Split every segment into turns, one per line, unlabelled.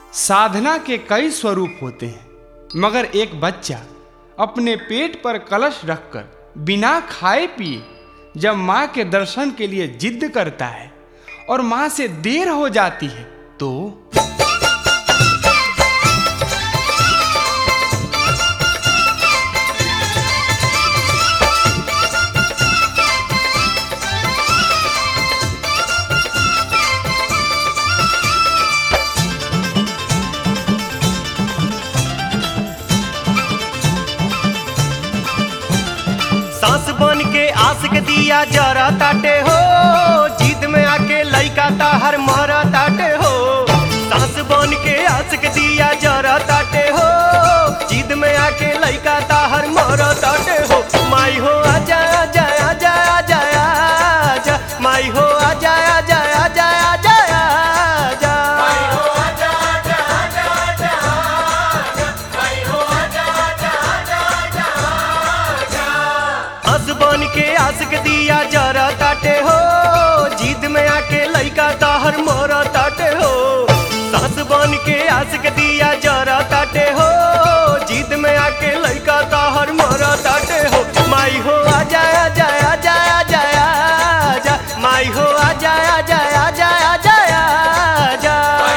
साधना के कई स्वरूप होते हैं मगर एक बच्चा अपने पेट पर कलश रखकर बिना खाए पिए जब माँ के दर्शन के लिए जिद करता है और माँ से देर हो जाती है तो
सांस बन के आस के दिया जरा ताटे हो जीत में आके लइका ताहर मरा ताटे हो सांस बन के आस के दिया जरा ताटे हो जीत में आके लइका ताहर मरा ताटे हो माई हो आजा आजा आजा आजा आजा माई हो आजा आजा आजा आजा आजा हंस बन के आस के दिया जरा ताटे हो जीत में आके लइका ताहर मोरा ताटे हो सास बन के आस के दिया जरा ताटे हो जीत में आके लइका ताहर मोरा ताटे हो माई हो आजा आजा आजा आजा आजा माई हो आजा आजा आजा आजा आजा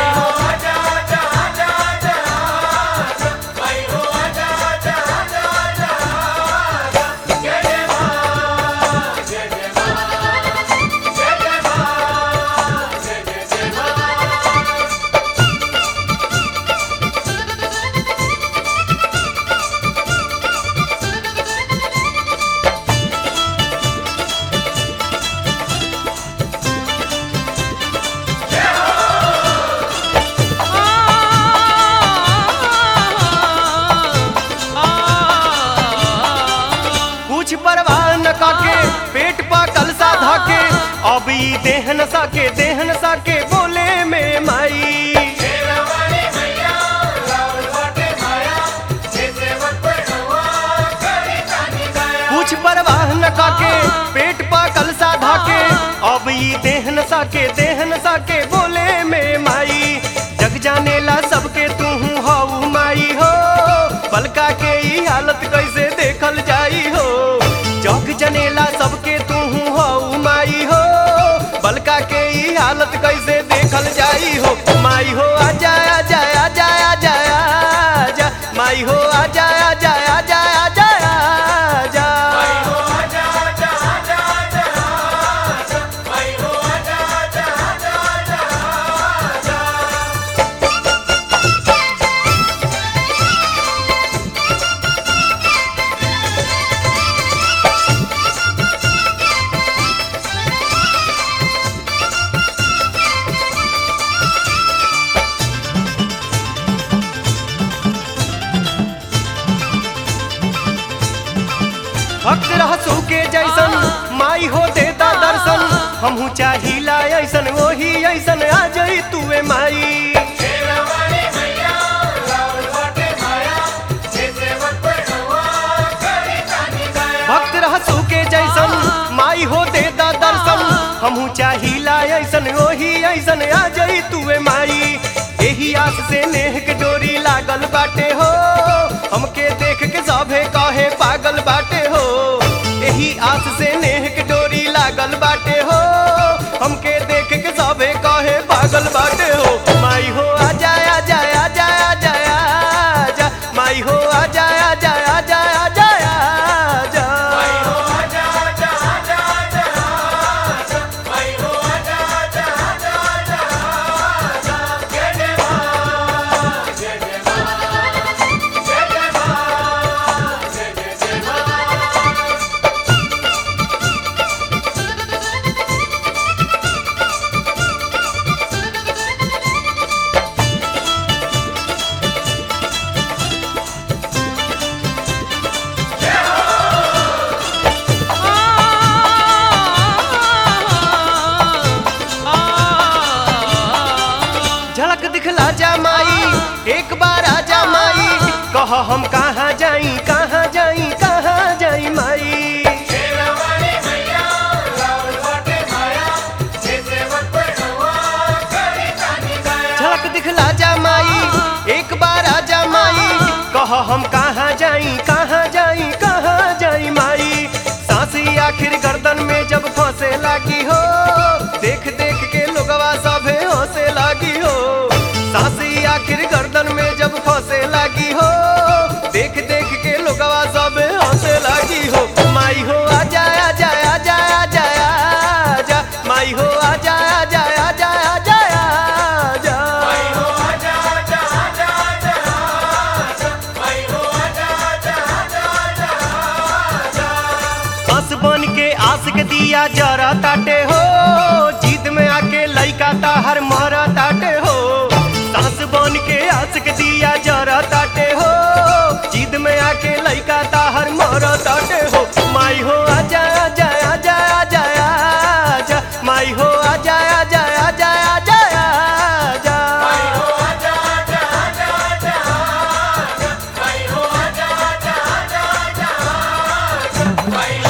कुछ परवाह न काके पेट पा कलसा धाके अब ई देहन साके देहन साके बोले में माई कुछ परवाह न काके पेट पा कलसा धाके अब ई देहन साके देहन साके बोले में माई जग जाने ला सबके तू हऊ माई हो पलका के ई हालत कैसे देखल जाई हो जग जनेला सबके तू हऊ माई हो बलका के ई हालत कैसे देखल जाई हो माई हो आजा आजा आजा आजा आजा माई हो आजा आजा आजा आजा आजा भक्त रहसू के जैसन माई हो देता दर्शन हमहू चाहिला ऐसन वही ऐसन आ जाई तुए माई भक्त रहसू के जैसन माई हो देता दर्शन हमहू चाहिला ऐसन वही ऐसन आ जाई तुए माई एही आस से नेह के डोरी लागल बाटे हो हमके देख के सभे कहे पागल बाटे हो एही आस से नेह के डोरी लागल बाटे हो हमके देख के सभे कहे पागल बाटे हो माई हो आजा आजा आजा आजा आजा माई हो आजा आजा आजा आजा आजा झलक दिखला जा माई एक बार आजा माई कह हम कहाँ जाई कहाँ जाई कहाँ जाई माई झलक दिखला जा माई कह हम कहाँ जाई कहाँ जाई कहाँ जाई माई सांसी आखिर गर्दन में जब फंसे लागी हो देख देख के लोगवा सभे हंसे लागी हो सांसी आखिर गर्दन में जब फंसे लागी हो देख देख के लोगवा सभे हंसे लागी हो माई हो आजा आजा आजा आजा आजा माई हो आजा आजा आजा आजा आजा हंस बन के आस के दिया जरा ताटे हो जीत में आके लइका ताहर मरा ताटे हो सांस बन के आस के दिया जरा ताटे हो जीत में आके लइका ताहर मरा ताटे हो माई हो आजा आजा आजा आजा आजा माई हो आजा आजा आजा आजा आजा
Bye.